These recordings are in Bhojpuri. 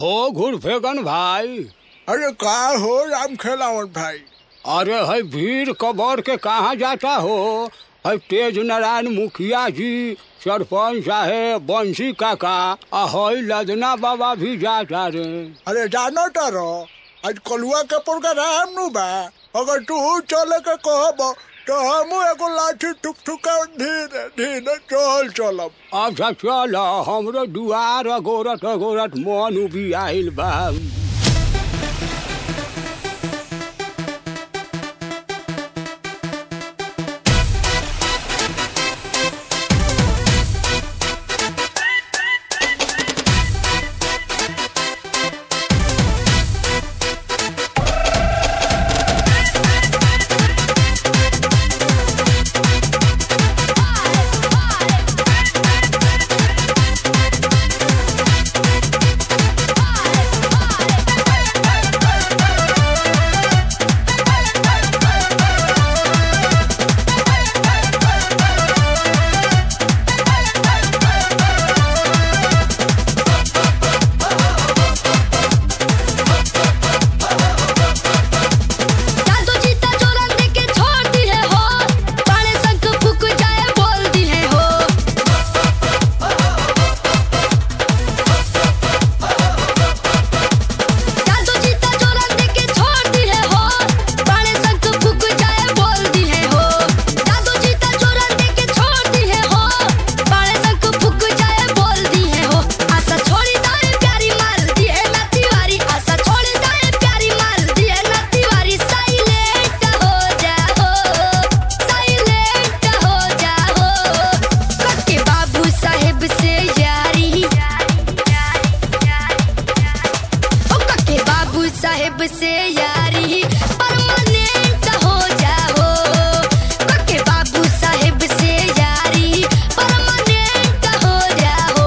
हो घुरफेगन भाई अरे का हो राम खेलावन भाई अरे है भीड़ कबर के कहाँ जाता हो है तेज नारायण मुखिया जी सरपंच साहेब बंसी काका आ है लदना बाबा भी जाता रे अरे जानो तारो आज कलुआ के प्रोग्राम नु बा अगर तू चले के कहब तो हम एगो लाठी ठुक ठुका धीरे धीरे चल चलब अच्छा चल हमरो दुआर अगोरत अगोरत मन उबी आइल बा जादू जीता चोरन दे के छोड़ दी है हो पाने संग फूक जाए बोल दी है हो जादू जीता चोरन दे के छोड़ दी है हो पाने संग फूक जाए बोल दी है हो जादू जीता चोरन दे के छोड़ दी है हो पाने संग फूक जाए बोल दी है हो आशा छोड़ी दाए प्यारी मार दी है ना तिवारी आशा छोड़ी दाए प्यारी मार दी है ना तिवारी साइलेंट हो जाओ साइलेंट हो जाओ कके बाबू साहेब से यारी ओ कके बाबू साहेब से यारी परमानेंट हो जाओ कके बाबू साहेब से यारी परमानेंट हो जाओ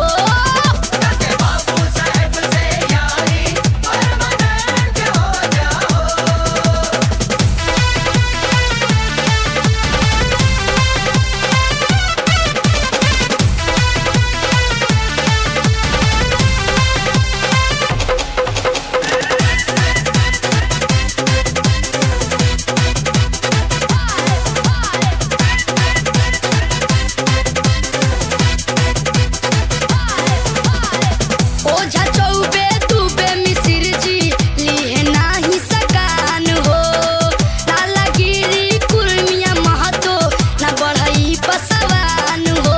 ओझा चौबे दुबे मिसिर जी लिहे नाही सकान हो लालागिरी कुर्मिया महतो ना बढ़ई पसवान हो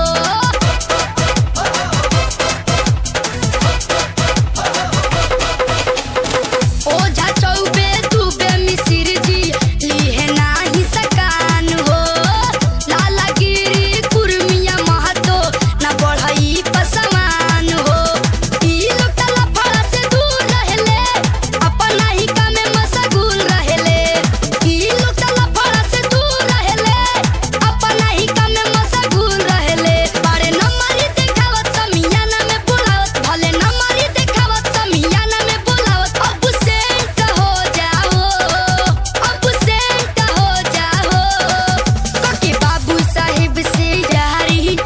ओझा चौबे दुबे मिसिर जी लिहे नाही सकान हो लालागिरी कुर्मिया महतो ना बढ़ई पसवान हो ई लोग तला फड़ा से दूर रहेले अपना ही कामे मशगूल रहेले ई लोग तला फड़ा से दूर रहेले अपना ही कामे मशगूल रहेले बारे नंबरी देखावत समियाना में बुलावत भले नंबरी देखावत समियाना में बुलावत अब सेंट हो जाओ अब सेंट हो जाओ कके बाबू साहिब से यारी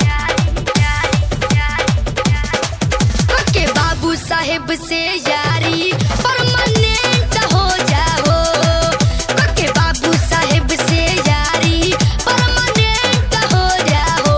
कके बाबू साहेब से यारी परमानेंट हो जाओ कके बाबू साहेब से यारी परमानेंट हो जाओ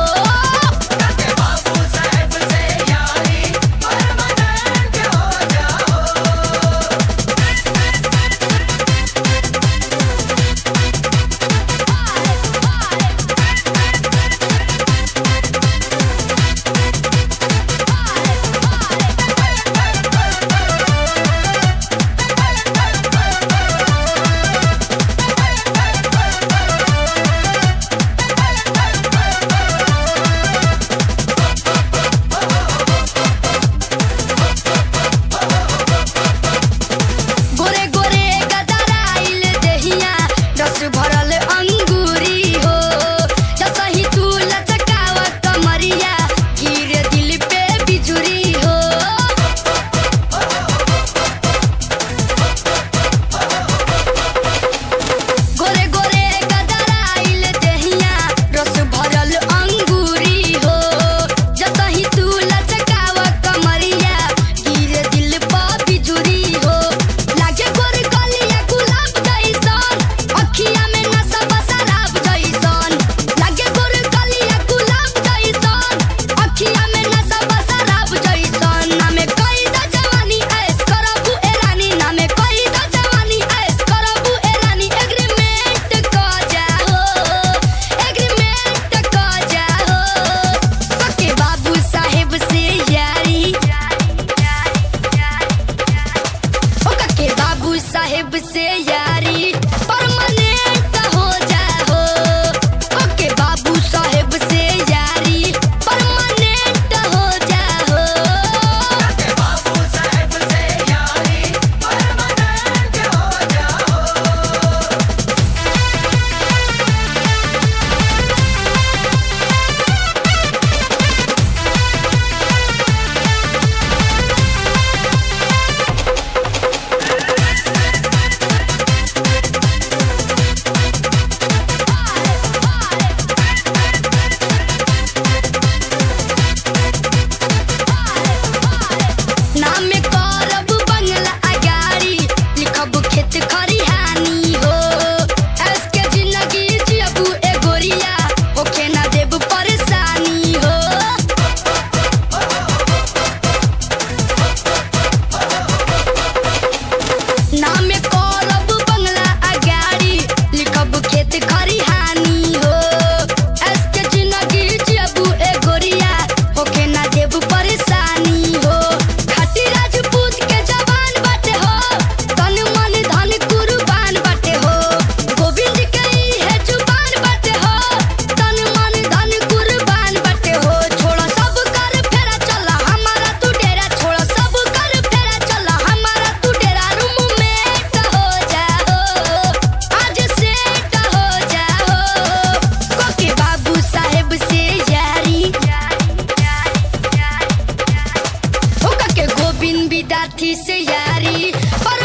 कथी से यारी पर